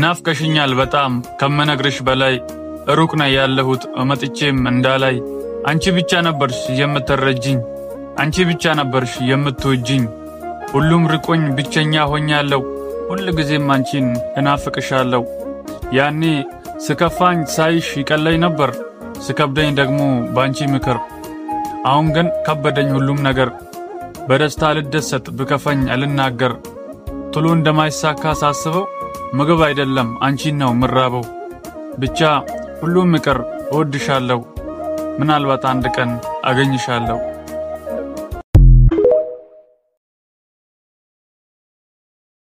ናፍቀሽኛል በጣም ከምነግርሽ በላይ ሩቅ ነው ያለሁት መጥቼም እንዳላይ አንቺ ብቻ ነበርሽ የምትረጅኝ አንቺ ብቻ ነበርሽ የምትወጅኝ ሁሉም ርቆኝ ብቸኛ ሆኛለሁ ሁል ጊዜም አንቺን እናፍቅሻለሁ ያኔ ስከፋኝ ሳይሽ ይቀለኝ ነበር ስከብደኝ ደግሞ ባንቺ ምክር አሁን ግን ከበደኝ ሁሉም ነገር በደስታ ልደሰት ብከፈኝ አልናገር ቶሎ እንደማይሳካ ሳስበው ምግብ አይደለም አንቺን ነው ምራበው ብቻ ሁሉም ይቅር እወድሻለሁ ምናልባት አንድ ቀን አገኝሻለሁ